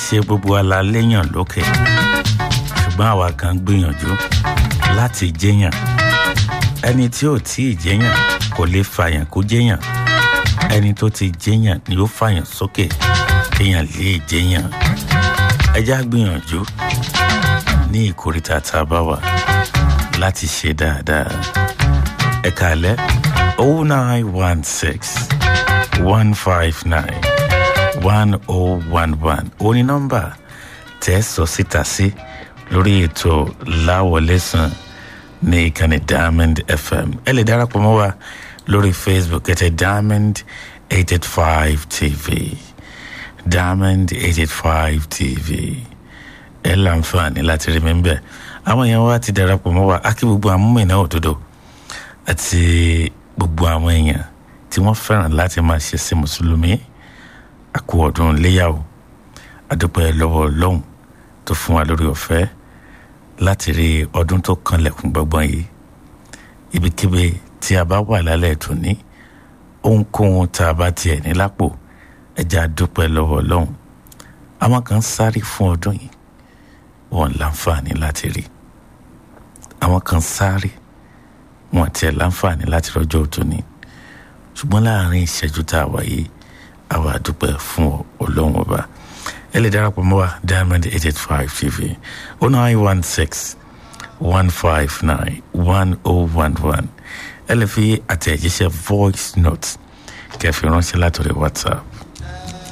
ṣe gbogbo alaléyàn lókè ṣùgbọ́n àwa kan gbìyànjú láti jẹ́yàn ẹni tí ò tí ì jẹ́yàn kò lè fàyàn kó jẹ́yàn ẹni tó ti jẹ́yàn ni ó fàyàn sókè kéèyàn lè jẹ́yàn ẹjá gbìyànjú ní ìkórìtà tá a bá wà láti ṣe dáadáa ẹ kàlẹ́ oh nine one six one five nine one oh one one ó ní nọ́mbà tẹ́ sọ síta sí lórí ètò láwọlẹ́sàn ní ìkànnì diamond fm ẹ lè darapọ̀ mọ́ wa lórí facebook ẹ tẹ diamond eight eight five tv diamond eight eight five tv ẹ láǹfààní láti rí mi ń bẹ̀ àwọn èèyàn wa ti darapọ̀ mọ́ wa akí gbogbo àmúmìnà òdodo àti gbogbo àwọn èèyàn tí wọ́n fẹ́ràn láti máa ṣe sí mùsùlùmí àkú ọdún léyàwó àdúpẹ́ lọ́wọ́ ọlọ́run tó fún wa lórí ọ̀fẹ́ láti rí ọdún tó kanlẹ̀kùn gbọ̀ngbọ̀n yìí ibikíbi tí a bá wà lálẹ́ tòní ohunkóhun tá a bá tiẹ̀ ní lápò ẹja dúpẹ́ lọ́wọ́ ọlọ́run àwọn kan sáré fún ọdún yìí wọn láǹfààní láti rí àwọn kan sáré wọn tiẹ̀ láǹfààní láti rọjò tòní ṣùgbọ́n láàrin ìṣẹ́jú tá a wà yìí àwa dúpẹ́ fún ọlọ́run ọba ẹ lè darapọ̀ mọ́ wa diamond eight eight five tv oh nine one six one five nine one oh one one ẹ lè fi àtẹ̀jíṣẹ́ voice note kẹfì ránṣẹ́ látọ̀rẹ́ whatsapp